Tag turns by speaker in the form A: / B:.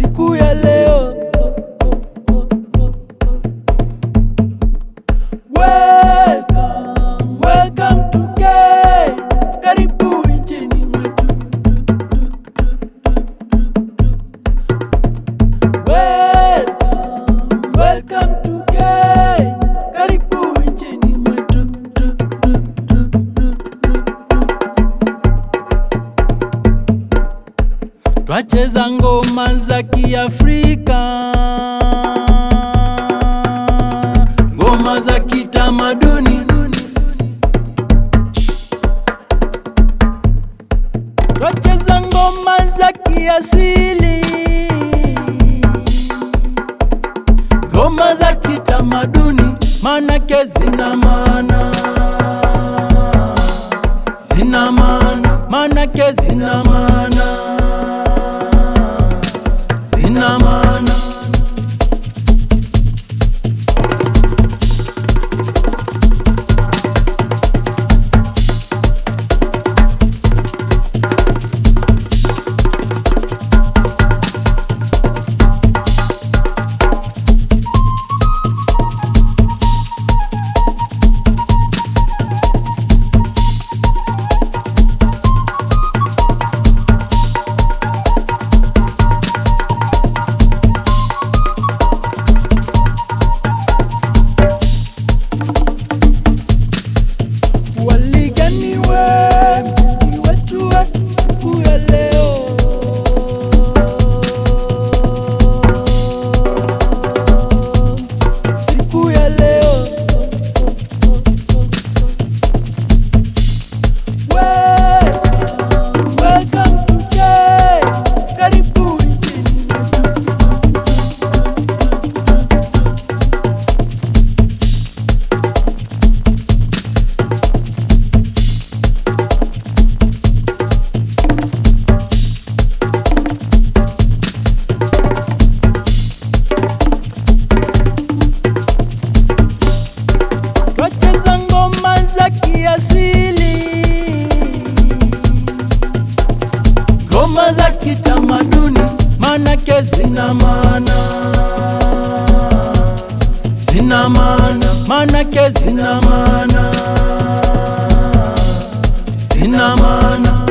A: siku ya leo. Welcome, welcome to Kenya. Karibu nchini mwetu. Welcome, welcome to Kenya. Karibu nchini mwetu. Twacheza ngoma za Kiafrika, ngoma za kitamaduni, twacheza ngoma za kiasili, ngoma za kitamaduni, manake zina maana, zina maana, manake zina maana zina maana. Waliganiwe mziki wetu wa siku ya leo. Siku ya leo. Welcome, welcome to Kenya. Karibu nchini mwetu. Twacheza ngoma za kiasili, ngoma za kitamaduni, manake zina maana, zina maana, manake zina maana, zina maana.